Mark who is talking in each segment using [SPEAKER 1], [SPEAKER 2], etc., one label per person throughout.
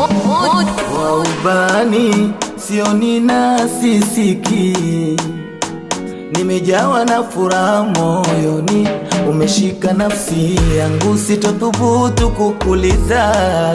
[SPEAKER 1] wa ubani sioni na sisiki, nimejawa na furaha moyoni, umeshika nafsi yangu, sitothubutu kukuliza,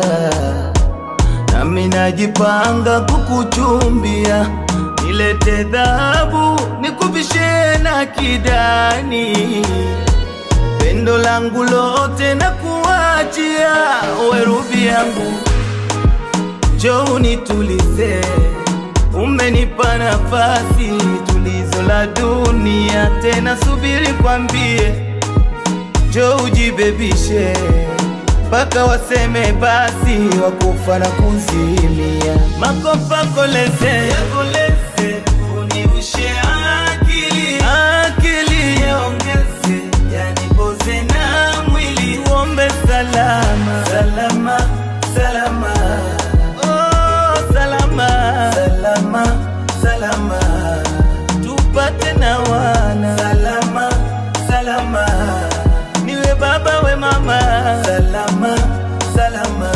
[SPEAKER 1] nami najipanga kukuchumbia, nilete dhahabu nikuvishe na kidani pendo langu lote na kuachia werubi yangu, njoo unitulize, umenipa nafasi tulizo la dunia tena, subiri kwambie, njoo ujibebishe mpaka waseme basi, wakufa na kuzimia. Makopa koleze koleze, unirushe akili akili, yaongeze yanipoze na mwili, uombe salama salama salama, oh salama salama salama, tupate na wana salama salama, niwe baba we mama salama salama.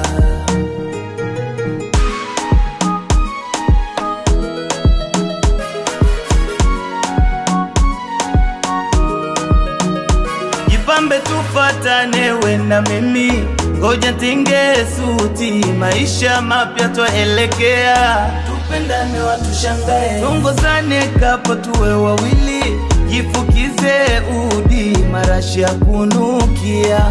[SPEAKER 1] Jipambe tufatane we na mimi, ngoja tinge suti, maisha mapya twaelekea, tupendane watushangae, tongozane kapo tuwe wawili, jifukize udi, marashi ya kunukia.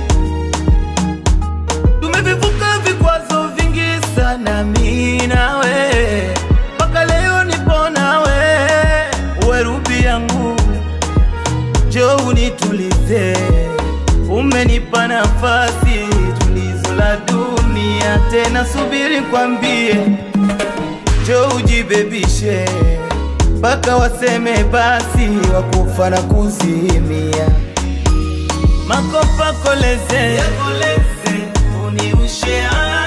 [SPEAKER 1] Tumevivuka vikwazo vingi sana, mimi nawe, mpaka leo nipo nawe, uwe rubi yangu njoo unitulize, umenipa nafasi tulizo la dunia tena, subiri kwambie, njoo ujibebishe mpaka waseme basi, wakufa na kuzimia. Makopa koleze koleze, unirushe